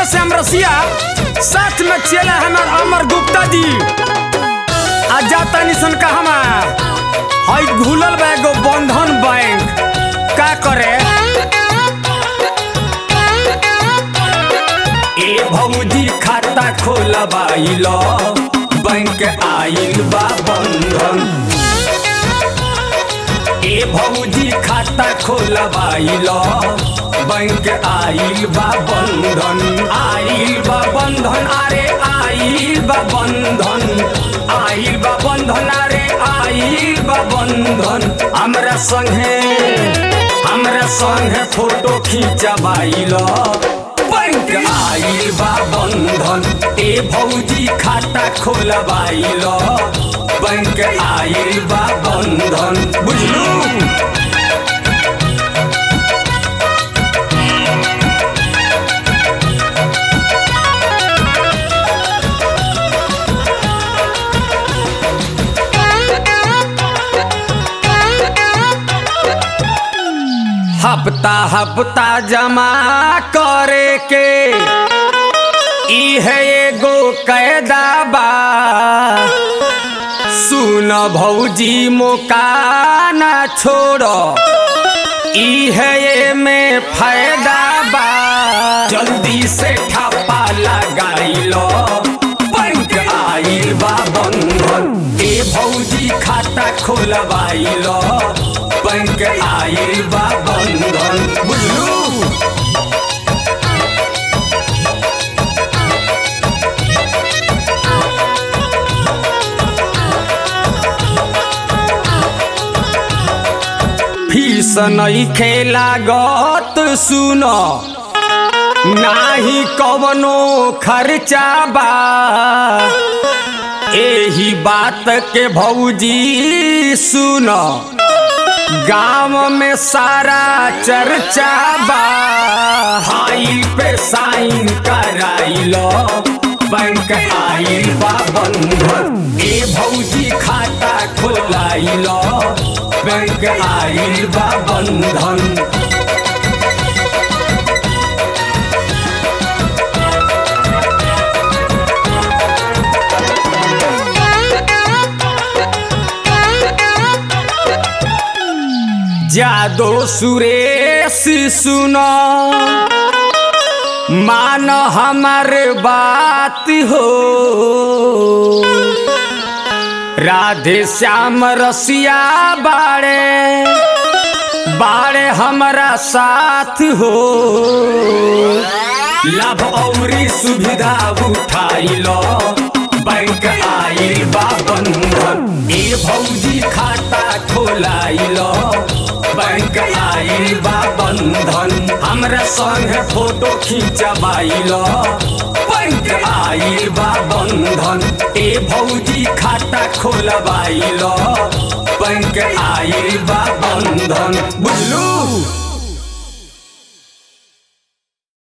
से हम रसिया साथ में चला हमार अमर गुप्ता जी आ जाता निसन कहमा हई घुलल बा एगो बंधन बैंक का करे ए भौजी खाता खोलबाइल बैंक आइल बा बंधन ए भौजी खाता खोलबाइल बैंक आइल बा बंधन आइल बा बंधन अरे आइल बा बंधन आइल बा बंधन अरे आइल बा बंधन हमरा संगे हमरा संगे फोटो खींचबाइल बैंक आइल बा बंधन ए भौजी खाता खोलबाइल बैंक आइल बा बंधन बुझलू हफ्ता हफ्ता जमा करे के इहे एगो कैदा बा सुन भौजी मोका ना छोड़ इहे में फायदा बा जल्दी से ठप्पा लगाइल बैंक आइल बा बंधन ए भौजी खाता खोलबाइल बैंक आइल बा बंधन बुझलू फीस नहीं खेला गत सुन नाही कवनो खर्चा बा एही बात के भौजी सुन गांव में सारा चर्चा बा हाइल पे साइन कराइल बैंक आइल बा बंधन ए भौजी खाता खोलाइल बैंक आइल बा बंधन जादो सुरेश सुनो मान हमार बात हो राधे श्याम रसिया बाड़े बाड़े हमारा साथ हो लाभ औरी सुविधा उठाइलो बैंक आइल बा बंधन ए भौजी खाता खोलाइल बैंक आइल बा बंधन हमरा संगे फोटो खींचबाइल बैंक आइल बा बंधन ए भौजी खाता खोलबाइल बैंक आइल बा बंधन बुझलू